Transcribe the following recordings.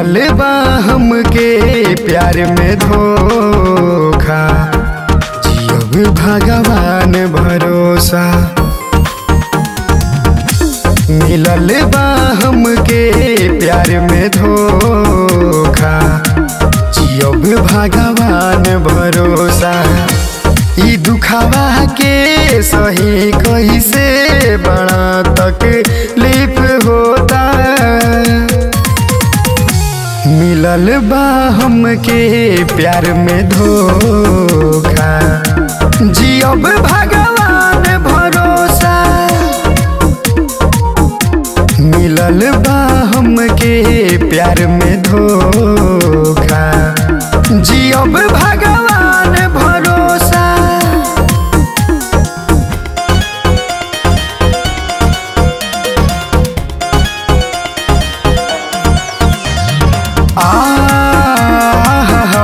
मिलल बा हमके प्यार में धोखा जियब भगवान भरोसा मिलल बा हमके प्यार में धोखा जियब भगवान भरोसा ई दुखावा के सही कैसे बड़ा तकलीफ होता मिलल बा हमके प्यार में धोखा जियब भगवान भरोसा मिलल बा हमके प्यार में धोखा जियब भगवान भरोसा आ हा हा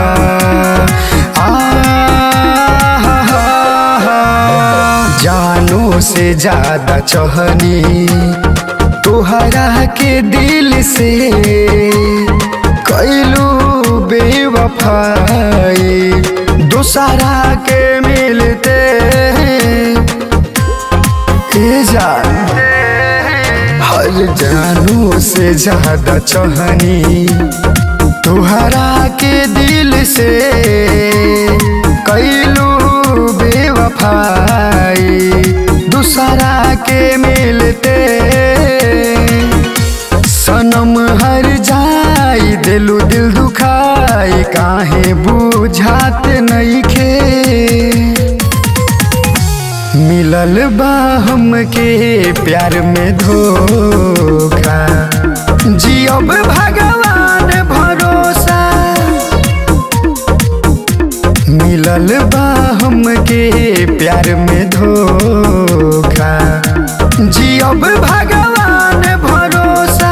आ जानो से ज्यादा चहनी तुहरा के दिल से कैलू बेवफाई दूसरा के मिलते ए जान हर जानू से ज्यादा चहनी तुहरा के दिल से कैलू बेवफाई दूसरा के मिलते सनम हर जाई दिलु दिल दुखाई काहे बुझात नइखे मिलल बा हमके प्यार में धोखा जियब भगवान भरोसा मिलल बा हमके प्यार में धोखा जियब भगवान भरोसा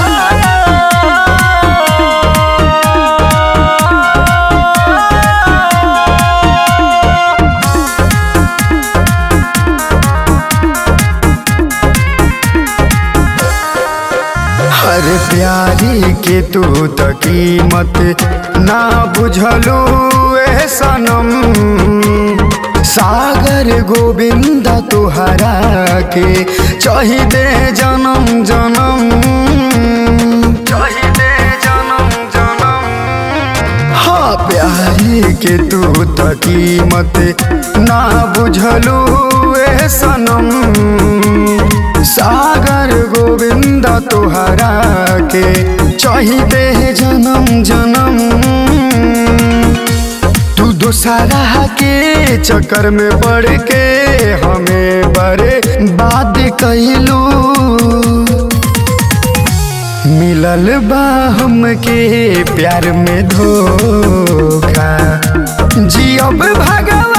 हर प्यारी के तू त कीमत ना बुझलू ए सनम सागर गोविंद तुहरा के चाहिए जन्म जन्म चाहिए जन्म जन्म हाँ प्यारी के तू त कीमत ना बुझलू ए सनम सागर गोविंद तुहरा के चाहिए जन्म जन्म तू दोसरा के चक्कर में पड़ के हमें बड़े बात कहलू मिलल बा हमके प्यार में धोखा जियब भगवान